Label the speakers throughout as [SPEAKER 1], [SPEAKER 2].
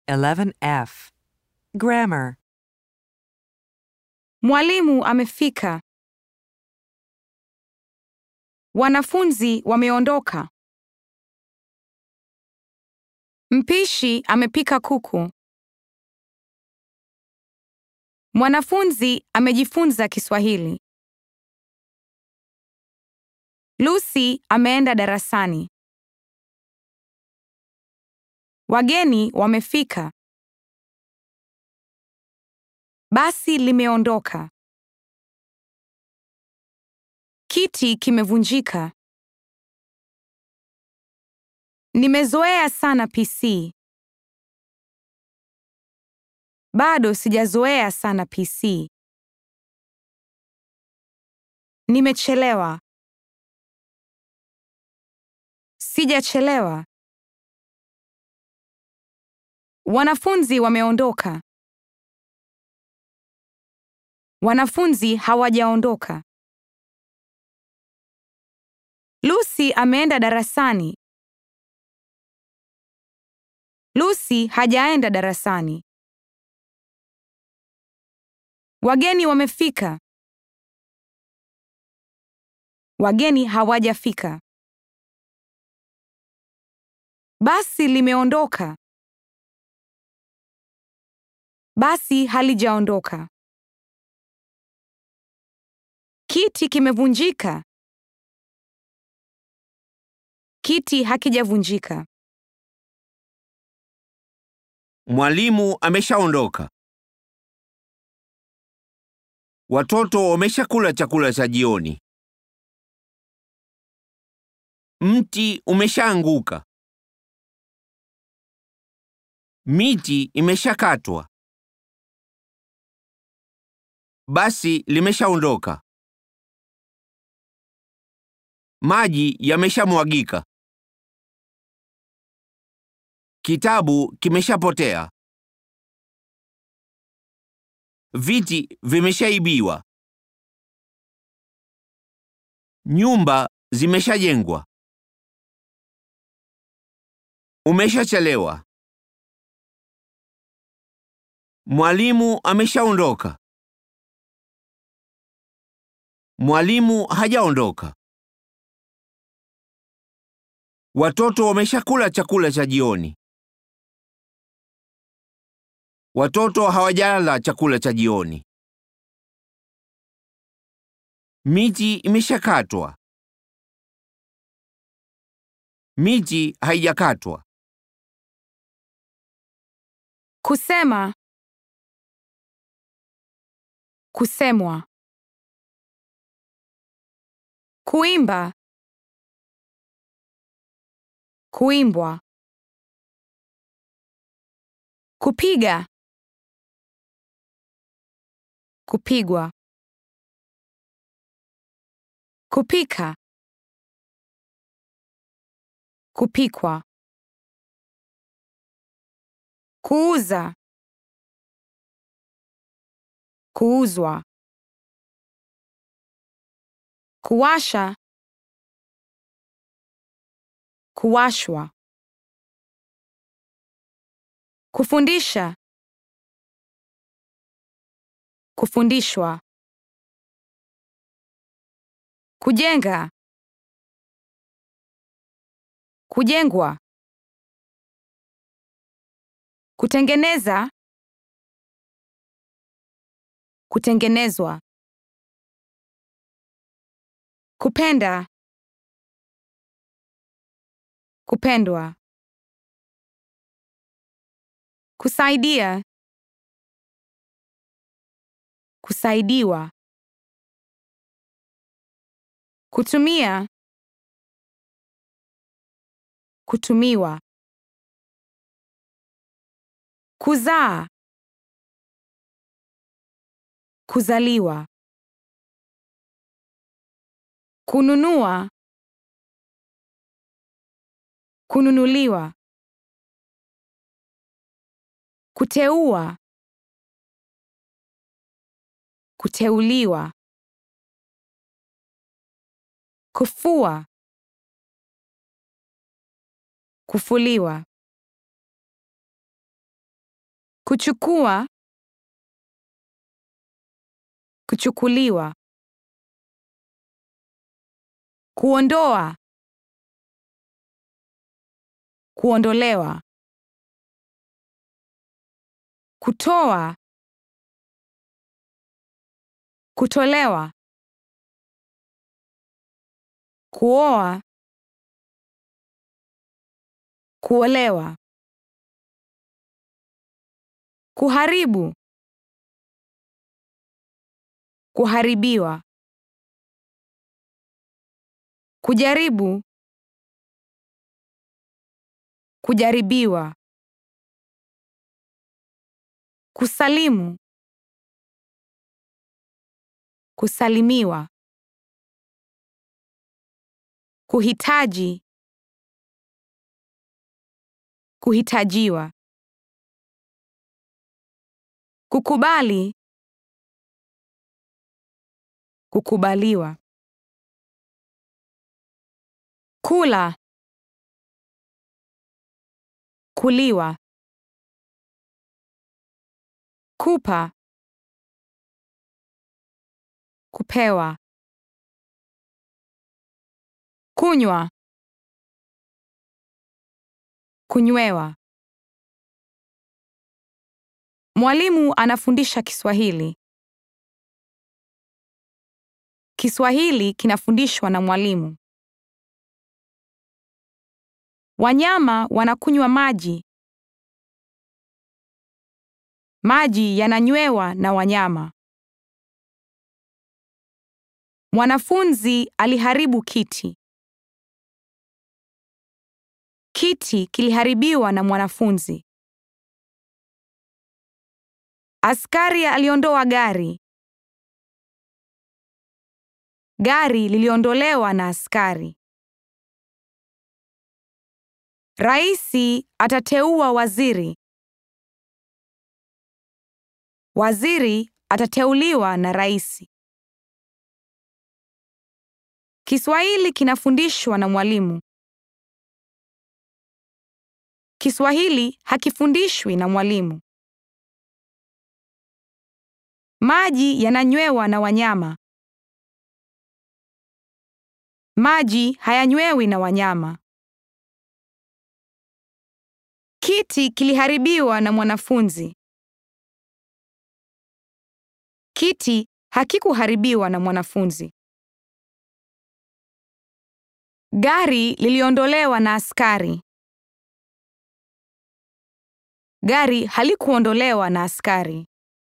[SPEAKER 1] 11F. Grammar.
[SPEAKER 2] Mwalimu amefika. Wanafunzi wameondoka. Mpishi amepika kuku. Mwanafunzi amejifunza Kiswahili. Lucy ameenda darasani. Wageni wamefika. Basi limeondoka. Kiti kimevunjika. Nimezoea sana PC. Bado sijazoea sana PC. Nimechelewa. Sijachelewa. Wanafunzi wameondoka. Wanafunzi hawajaondoka. Lucy ameenda darasani. Lucy hajaenda darasani. Wageni wamefika. Wageni hawajafika. Basi limeondoka. Basi halijaondoka. Kiti kimevunjika. Kiti hakijavunjika.
[SPEAKER 3] Mwalimu ameshaondoka. Watoto wameshakula chakula cha jioni. Mti umeshaanguka. Miti imeshakatwa. Basi limeshaondoka. Maji yameshamwagika. Kitabu kimeshapotea. Viti vimeshaibiwa. Nyumba zimeshajengwa. Umeshachelewa. Mwalimu ameshaondoka. Mwalimu hajaondoka. Watoto wameshakula chakula cha jioni. Watoto hawajala chakula cha jioni. Miti imeshakatwa. Miti haijakatwa.
[SPEAKER 2] Kusema. Kusemwa. Kuimba. Kuimbwa. Kupiga. Kupigwa. Kupika. Kupikwa. Kuuza. Kuuzwa. Kuwasha. Kuwashwa. Kufundisha. Kufundishwa. Kujenga. Kujengwa. Kutengeneza. Kutengenezwa. Kupenda. Kupendwa. Kusaidia. Kusaidiwa. Kutumia. Kutumiwa. Kuzaa. Kuzaliwa. Kununua. Kununuliwa. Kuteua. Kuteuliwa. Kufua. Kufuliwa. kuchukua, kuchukuliwa, kuondoa, kuondolewa, kutoa, kutolewa, kuoa, kuolewa, kuharibu, kuharibiwa, kujaribu, kujaribiwa, kusalimu, kusalimiwa, kuhitaji, kuhitajiwa, kukubali, kukubaliwa, kula, kuliwa, kupa, kupewa, kunywa, kunywewa. Mwalimu anafundisha Kiswahili. Kiswahili kinafundishwa na mwalimu. Wanyama wanakunywa maji. Maji yananywewa na wanyama. Mwanafunzi aliharibu kiti. Kiti kiliharibiwa na mwanafunzi. Askari aliondoa gari. Gari liliondolewa na askari. Raisi atateua waziri. Waziri atateuliwa na raisi. Kiswahili kinafundishwa na mwalimu. Kiswahili hakifundishwi na mwalimu. Maji yananywewa na wanyama. Maji hayanywewi na wanyama. Kiti kiliharibiwa na mwanafunzi. Kiti hakikuharibiwa na mwanafunzi. Gari liliondolewa na askari. Gari halikuondolewa na askari.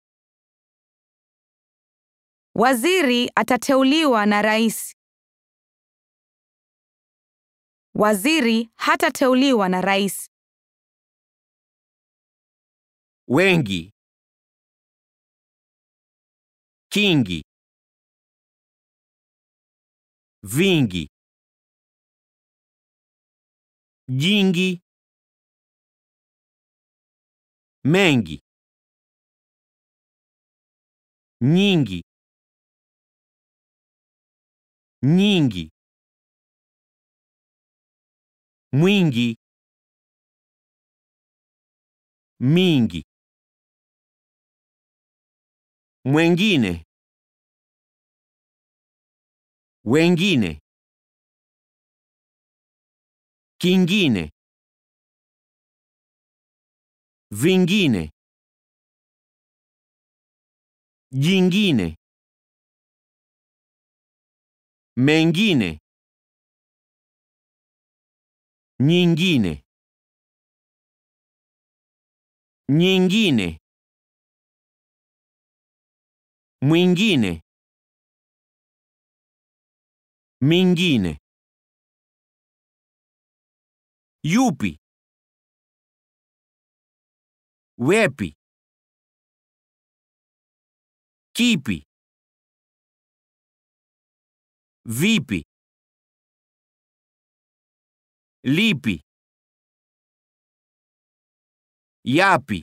[SPEAKER 2] Waziri atateuliwa na rais. Waziri hatateuliwa na rais.
[SPEAKER 3] wengi, kingi, vingi, jingi, mengi, nyingi, nyingi, mwingi, mingi, mwengine, wengine, kingine, vingine, jingine, mengine, nyingine, nyingine, mwingine, mingine, yupi, wepi, kipi, vipi, lipi, yapi,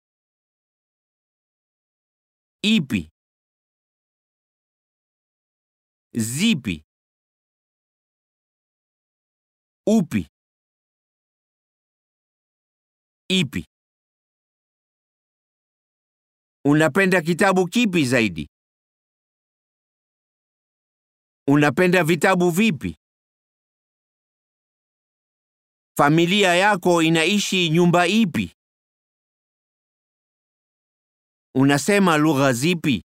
[SPEAKER 3] ipi, zipi, upi, ipi. Unapenda kitabu kipi zaidi? Unapenda vitabu vipi? Familia yako inaishi nyumba ipi? Unasema lugha zipi?